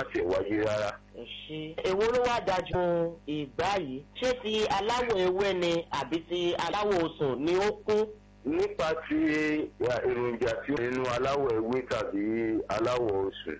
má tiẹ̀ wáyé rárá. ẹ ṣe èwo ló wá dájú ìgbà yìí ṣé ti aláwọ̀ ewé ni àbí ti aláwọ̀ osùn ni ó kún nípa ti èròjà tí ó nínú aláwọ̀ ewé tàbí aláwọ̀ osùn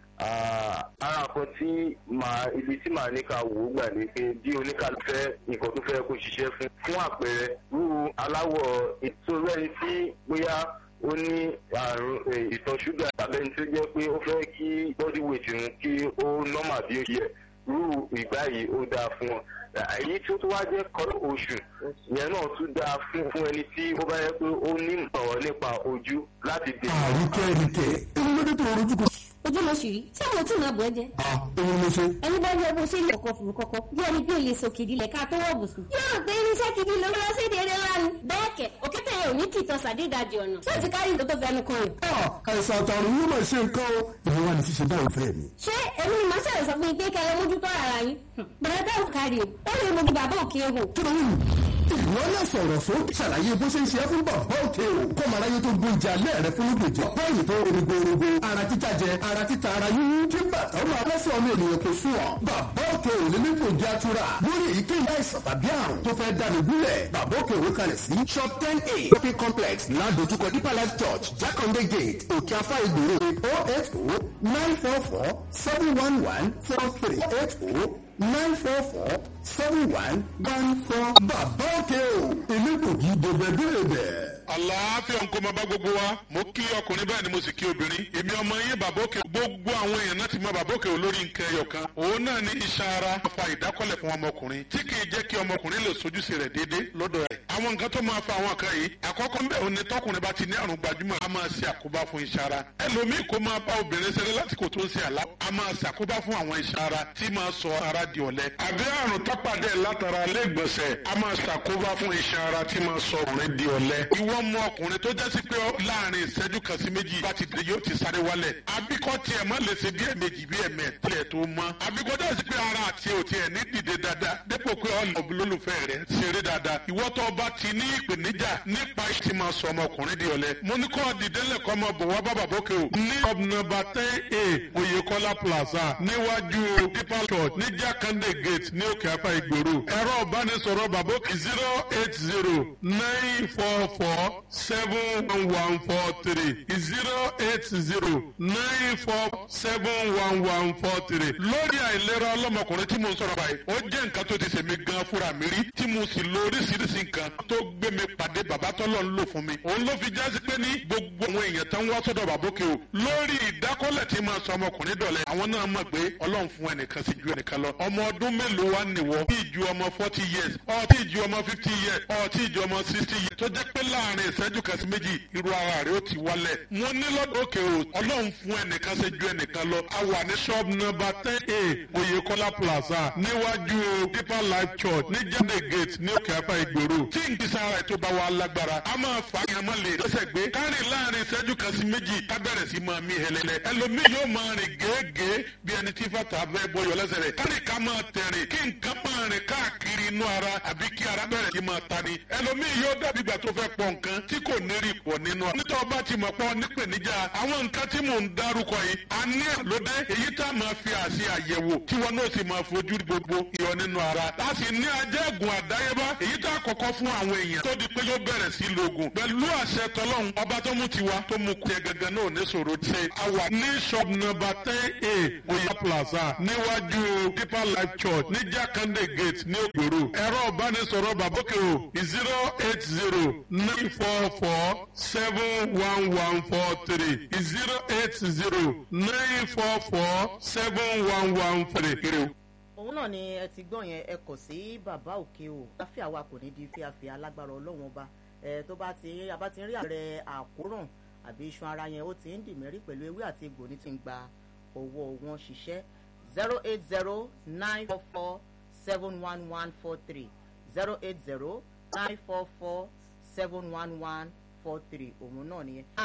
ara kan tí màá ibi tí màá ní ká wò ó gbà ní pé bí oníkàlù fẹ́ nǹkan tó fẹ́ kó ṣiṣẹ́ fún fún àpẹẹrẹ rú aláwọ̀ ètò rẹ́ni tí bóyá ó ní àrùn ìtọ̀ ṣúgà tàbí ẹni tó jẹ́ pé ó fẹ́ kí body weight òun kí ó nọ́mà bí ó yẹ rú ìgbà yìí ó dáa fún wọn èyí tí ó tún wá jẹ́ kọ́lọ́ oṣù yẹn náà tún dáa fún fún ẹni tí ó bá yẹ pé ó ní ìmọ̀ràn nípa ojú láti dè. àríkẹ́ríkẹ́ èmi ló dé tó rojú kọ. ojú ló ṣì rí ṣé àwọn tí màá bọ̀ ẹ́ jẹ́. èmi ló ṣe. ẹni bá yọ bó ṣe ní ọkọ̀ fùrù kọ̀kọ̀ bí ẹni pé lè sòkè ìdílé ká tó wọ̀ bùsùn. yóò gbé irinṣẹ́ gidi lórí ọsẹ ìdèrè lánàá. bẹ́ẹ̀ kẹ̀ òkété yẹn ò ní tìtọ́ sàdédàjì ọ̀nà. ṣé o ti kárí nǹkan tó fẹnu kan rẹ̀. àìsàn àtàrùn yóò máa ṣe nǹkan o. ìwọ wa ni ṣíṣe báyìí fẹ́ mi. ṣé èmi ni màá ṣàlẹ̀ sọ fún yín pé kẹ́ ẹ mójútó ara yín. bẹ̀rẹ̀ tẹ́ ò kárí o ó lè mojú bàbá òkè ehò. kí ló ń ìwọ náà sọ̀rọ̀ sókè ṣàlàyé bó ṣe ń ṣe é fún bàbá òkè o kọ́ mara yé tó gbóúnjẹ alẹ́ rẹ fún lóògbèjọ báyìí tó rogorogo ara títa jẹ ara títa ara yíyún kí bàtà ó máa lọ́sọ̀ ọmọ ènìyàn kò sún ọ bàbá òkè ò lè ní kò jẹ́ àtúrà lórí èyíkéyìí àìsàn tàbí àrùn tó fẹ́ dáni gúnlẹ̀ bàbá òkè òwe kalẹ̀ sí shop ten a shopping complex ládojúkọ deeper life church jakande gate òkè afá ìgboro oh eight oh nine four four seven one one four three eight oh nine four four seven one one four. bàbá òkè o elégbògi dèbèdèbè. àlàáfíà ń kó máa bá gbogbo wa mo kí ọkùnrin bẹ́ẹ̀ ni mo sì kí obìnrin èmi ọmọ yín bàbá òkè gbogbo àwọn èèyàn náà ti mọ bàbá òkè olórí nǹkan ẹyọ kan òun náà ní iṣan ara fa ìdákọ́lẹ̀ fún ọmọkùnrin tí kì í jẹ́ kí ọmọkùnrin lè sojúṣe rẹ̀ déédéé lọ́dọ̀ rẹ̀ àwọn nǹkan tó máa fa àwọn kan yìí àkọ́kọ́ ń bẹ̀ òun ni tọkùnrin bá ti ní àrùn gbajúmọ̀ a máa ṣe àkóbá fún iṣan ara ẹlòmíì kó máa bá obìnrin ṣeré lásìkò tó ń ṣe àlá a máa ṣe àkóbá fún àwọn iṣan ara tí máa sọ ara di ọ̀lẹ àbí àrùn tọ́pàdé látara lẹ́gbọ̀nsẹ̀ a máa ṣàkóbá fún iṣan ara tí máa sọ ọkùnrin di ọ̀lẹ ìwọ mọ ọkùnrin tó jẹ́ sí pé láàrin ìṣẹ́jú kan sí méjì bá ti dé yóò ti sáré wálẹ̀ àbíkọ́ tiẹ̀ má lè ṣe bí ẹ̀mejì bí ẹ̀mẹ̀ tilẹ̀ tó mọ́ àbíkọ́ jẹ́ sí pé ara àti òtí ẹ̀ ní dìde dáadáa dépò pé olólùfẹ́ rẹ̀ ṣeré dáadáa ìwọ tó bá ti ní ìpèníjà nípa ìtì máa sọ ọmọkùnrin di ọ̀lẹ mo ní kọ́ dìde lẹ́kọ́ ọmọ bò wá bàbá bókè o ní ọ̀bùnàbà ten a oyèkọ́lá plaza níwájú deeper church ní jákàndé gate ní òkè apá ìgboro ẹ̀rọ ìbánisọ̀rọ̀ bàbókè zero eight zero nine four four seven one one four three zero eight zero nine four seven one one four three lórí àìlera ọlọ́mọkùnrin tí mo ń sọ̀rọ̀ báyìí ó jẹ́ nǹkan tó ti ṣèmi gan fúnra mi rí tí mo sì lo oríṣiríṣi nǹkan tó gbé mi pàdé bàbá tọ́lọ̀ ń lò fún mi òun ló fi jásí pé ní gbogbo àwọn èèyàn tó ń wá sọ́dọ̀ bàbókè o lórí ìdákọ́lẹ̀ tí máa sọ ọmọkùnrin dọ̀lẹ́ àwọn náà mọ̀ pé ọlọ́run fún ẹnìkan sí ju ẹnìkan lọ ọmọ ọdún mélòó wá nìwọ tí ju ọmọ forty years ọ tí ju ọmọ fifty years ọ tí ju ọmọ sixty years tó jẹ́ pé láàrin ìṣẹ́jú kan sí méjì irú ara rẹ̀ ó ti wálẹ̀ mo ní lọ́dọ̀ òkè o ọlọ́run fún ẹnìkan sí ju ẹnìkan lọ a wà ní shop number ten a oyèkọ́lá plaza níwájú deeper life church ní jáde gate ní òkè apá ìgboro tí n kìí sára ètò bá wa lágbára a máa fà á yàn má lè lọ́sẹ̀ gbé kárìn láàrin ìṣẹ́jú kan sí méjì ká bẹ̀rẹ̀ sí máa mí hẹlẹ́lẹ́ ẹlòmíì yóò máa rìn gèégèé bí ẹni tí fàtà bẹ́ẹ̀ bọ́yọ̀ lẹ́sẹ̀ rẹ̀ kárìn ká máa tẹ̀rìn kí nǹkan máa rìn káàkiri inú ara àbí kí ara bẹ̀rẹ̀ sí máa tani ẹlòmíì yóò dàbí ìgbà tó fẹ́ pọ̀ nǹkan tí kò ní rí pọ̀ nínú ọ. nítorí ọba ti mọ̀ pọ̀ nípèníjà àwọn nǹkan tí mò ń dárúkọ yìí a ní àlódé èyí tá a máa fi àṣì àyẹ̀wò tí wọn náà sì máa fojú gbogbo ìyọ nínú ara. a sì ní ajẹ́gùn àdáyébá èyí tá a kọ́kọ́ fún àwọn èèyàn tó di pé yóò bẹ̀rẹ̀ sí lògùn. pẹ̀lú àṣẹ tọlọ́hun ọba tó mú tiwa tó mú kú gẹ́gẹ́ náà ní sòro ṣe. a wà ní shop number ten a oya plaza níwájú deeper life church ní jákàndé gate ní ògbòrò. ẹ̀rọ ìbánisọ̀rọ̀ bàbókè o zero eight zero nine four four seven one one four three zero eight zero nine four four seven one one three. òun náà ni ẹ ti gbọ́ yẹn ẹ kọ̀ sí bàbá òkè o láfíà wa kò ní di fíafíà alágbára ọlọ́run ọba ẹ tó bá ti a bá ti rí ààrẹ àkóràn àbí iṣan ara yẹn ó ti ń dì mẹ́rí pẹ̀lú ewé àti egbò ní ti ń gba owó wọn ṣiṣẹ́ zero eight zero nine four four seven one one four three zero eight zero nine four four seven one one four three òun náà nìyẹn.